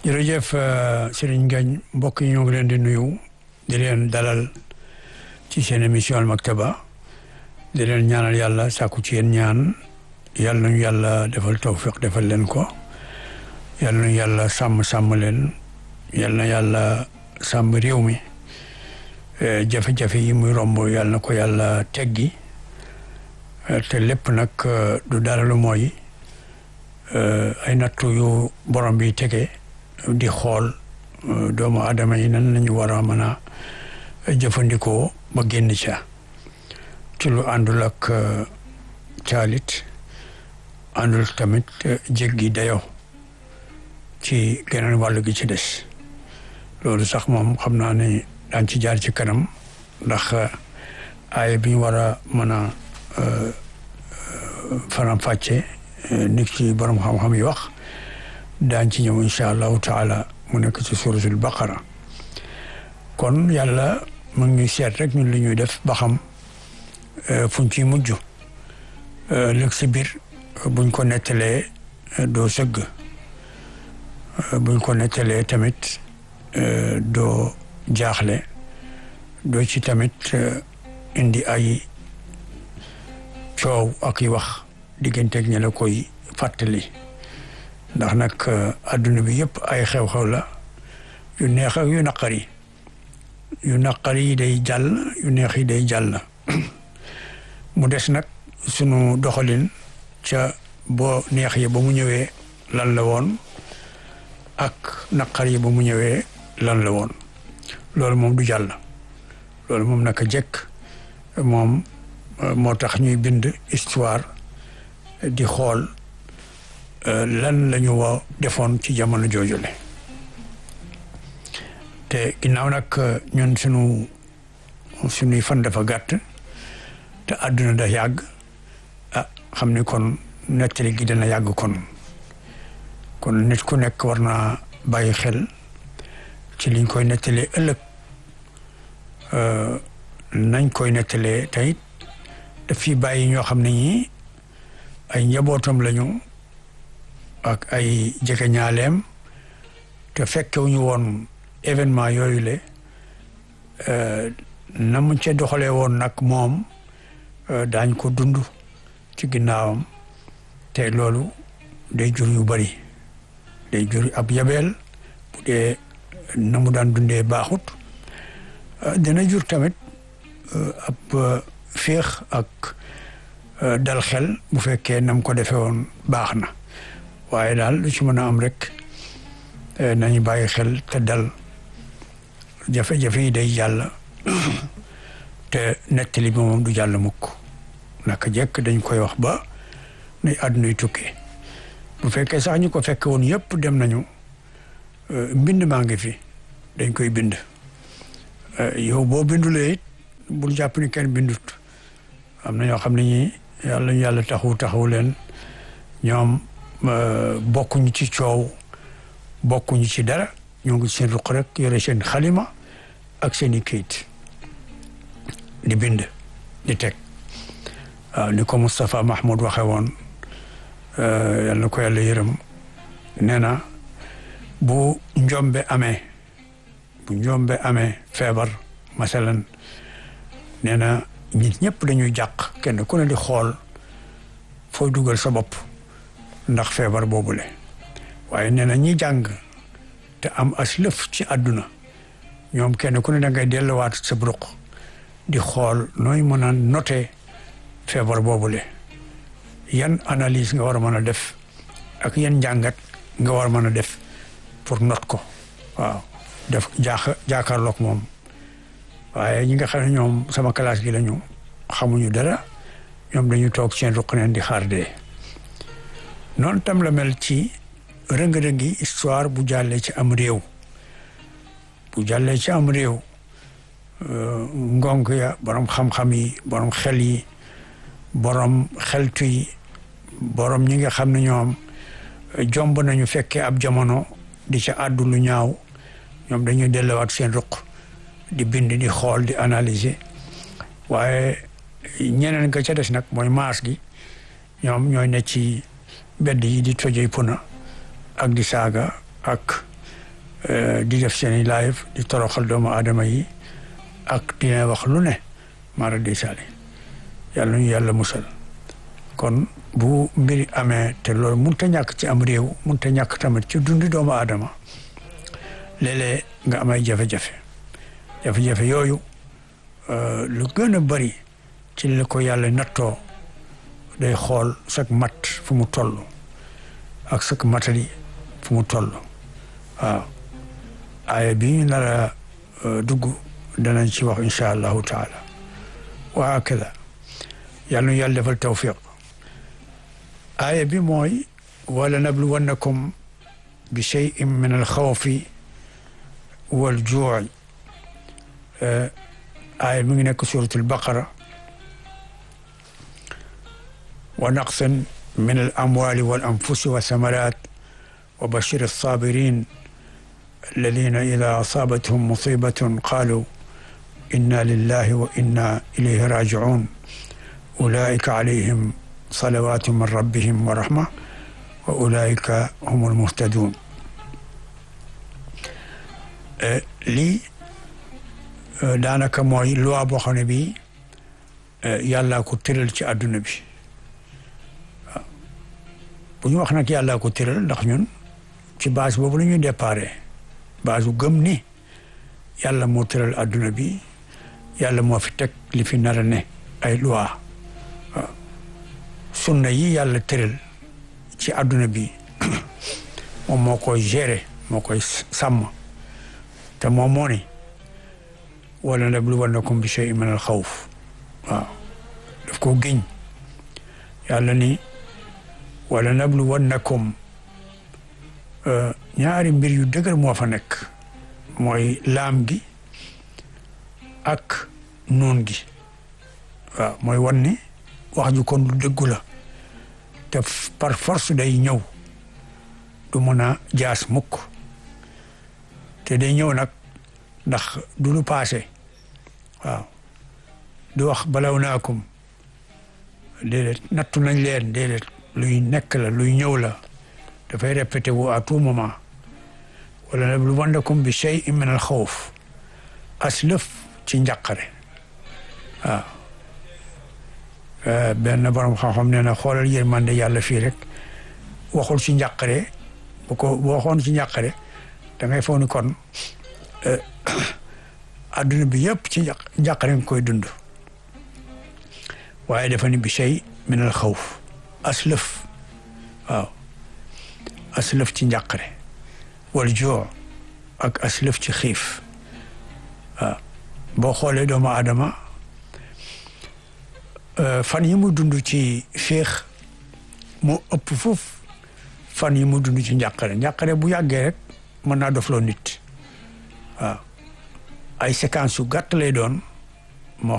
jërëjëf Serigne Ngagne mbokk yi ñoo ngi leen di nuyu di leen dalal ci seen émission Al Maktaba di leen ñaanal yàlla sàkku ci yéen ñaan yàlla nañu yàlla defal tawfiq defal leen ko yàlla nañu yàlla sàmm sàmm leen yàlla na yàlla sàmm réew mi jafe-jafe yi muy romb yàlla na ko yàlla teggi te lépp nag du dara lu mooy ay nattu yu borom bi tege di xool doomu aadama yi nan lañu war a mën a jëfandikoo ba génn ca ci lu àndul ak caalit àndul tamit jéggi dayo ci geneen wàll gi ci des loolu sax moom xam naa ne daan ci jaar ci kanam ndax aaya bi ñu war a mën a faram fàcce nit ci borom xam-xam yi wax daañ ci ñëw incha allahu taala mu nekk ci suratul baqara kon yàlla mu ngi seet rek ñun li ñuy def ba xam fuñ ciy mujj lëg si biir buñ ko nettalee doo sëgg buñ ko nettalee tamit doo jaaxle doo ci tamit indi ay coow ak yi wax digganteeg ña la koy fàttali ndax nag adduna bi yëpp ay xew-xew la yu neex ak yu naqari yu naqari yi day jàll yu neex yi day jàll mu des nag sunu doxalin ca boo neex yi ba mu ñëwee lan la woon ak naqar yi ba mu ñëwee lan la woon loolu moom du jàll loolu moom naka jekk moom moo tax ñuy bind histoire di xool lan la ñu wa defoon ci jamono joojule te ginnaaw nag ñun sunu sunuy fan dafa gàtt te àdduna da yàgg ah xam ni kon nettali gi dana yàgg kon kon nit ku nekk war naa bàyyi xel ci liñ koy nettalee ëllëg nañ koy nettalee tey daf fi bàyyi ñoo xam ne ñi ay njabootam lañu ak ay jegeñaaleem te fekkewuñu woon événement yooyu le na mu ca doxalee woon nag moom daañ ko dund ci ginnaawam te loolu day jur yu bari day jur ab yabeel bu dee na mu daan dundee baaxut dina jur tamit ab féex ak dal xel bu fekkee nam ko defee woon baax na waaye daal lu ci mën a am rek nañu bàyyi xel te dal jafe-jafe yi day jàll te nettali bi moom du jàll mukk naka jekk dañ koy wax ba nuy àddunuy tukkee bu fekkee sax ñu ko fekke woon yëpp dem nañu mbind maa ngi fi dañ koy bind yow boo bindulee it bul jàpp ni kenn bindut am na ñoo xam ne ñi yàlla ñu yàlla taxawu taxawu leen ñoom bokkuñu ci coow bokkuñu ci dara ñoo ngi seen ruq rek yore seen xalima ak seen i kayit di bind di teg waaw ni ko Moustapha Mahmoud waxe woon yal na ko yàlla yërëm nee na bu njombe amee bu njombe amee feebar masalan nee na nit ñëpp dañuy jàq kenn ku ne di xool fooy dugal sa bopp ndax feebar boobule waaye nee na ñi jàng te am as lëf ci àdduna ñoom kenn ku ne da ngay delluwaat sa bruq di xool nooy mën a noter feebar boobule yan analyse nga war a mën a def ak yan njàngat nga war a mën a def pour not ko waaw def jaaxa jaakaarloog moom waaye ñi nga xam ne ñoom sama classe gi lañu xamuñu dara ñoom dañu toog seen ruq neen di xaar dee noonu tam la mel ci rëng-rëngi histoire bu jàllee ci am réew bu jàllee ci am réew ngonk ya borom xam-xam yi borom xel yi borom xeltu yi borom ñi nga xam ne ñoom jomb nañu fekkee ab jamono di ca àddu lu ñaaw ñoom dañuy delluwaat seen ruq di bind di xool di analyser waaye ñeneen nga ca des nag mooy maas gi ñoom ñooy ne ci mbedd yi di tojee puna ak di saaga ak di def seeni live di toroxal doomu aadama yi ak dina wax lu ne mara di sali yàlla ñu yàlla musal kon bu mbiri amee te loolu mun ta ñàkk ci am réew mun ta ñàkk tamit ci dundi doomu aadama léeg-léeg nga am ay jafe-jafe jafe-jafe yooyu lu gën a bari ci li ko yàlla nattoo day xool sak mat fu mu toll ak sak matali fu mu toll waaw aaya bi ñu nar a dugg danañ ci wax incha allahu taala wa hakada yàlla nu yàlla defal tawfiq aaya bi mooy wala nabluwannakum bi cheyin min alxawfi waljuuci aaya mi ngi nekk surat albaqara wa naqsin min alamwali walanfusi wasamarat wa bashir alsabirin alladina ida asaabathum musibatun qalu inna lillahi wa inna ilayhi rajiun ulaika alayhim salawatu min rabbihim wa rahma wa ulaika hum almuhtadun lii daanaka mooy loi boo xam ne bii yàllaa ko tëral ci àdduna bi waaw bu ñu wax nag yàllaa ko tëral ndax ñun ci base boobu la ñuy déparé base bu gëm ni yàlla moo tëral àdduna bi yàlla moo fi teg li fi nar a ne ay loi waaw sunna yi yàlla tëral ci àdduna bi moom moo koy gérer moo koy sàmm te moom moo ni wala nabluwannakum bi shay'in min al xawf waaw daf ko giñ yàlla ni wala nabluwannakum ñaari mbir yu dëgër moo fa nekk mooy laam gi ak nuun gi waaw mooy wan ni wax ju kon lu dëggu la te par force day ñëw du mën a jaas mukk te day ñëw nag ndax du lu paase waaw du wax balaw naakum déedéet nattu nañ leen déedéet luy nekk la luy ñëw la dafay répété wu à tout moment wala nabluwannakum bi shay'in min al xawf aslëf ci njàqare waaw benn borom xam-xam nee na xoolal yërmande yàlla fii rek waxul ci njàqare bu ko bu waxoon ci njàqare da ngay foog ni kon adduna bi yëpp ci njàqare nga koy dund waaye dafa ni bi shay min al xawf aslëf waaw aslëf ci njàqare wal joo ak aslëf ci xiif waaw boo xoolee doomu aadama fan yi mu dund ci féex moo ëpp foofu fan yi mu dund ci njàqare njàqare bu yàggee rek mën naa dofloo nit waaw ay séquences yu gàtt lay doon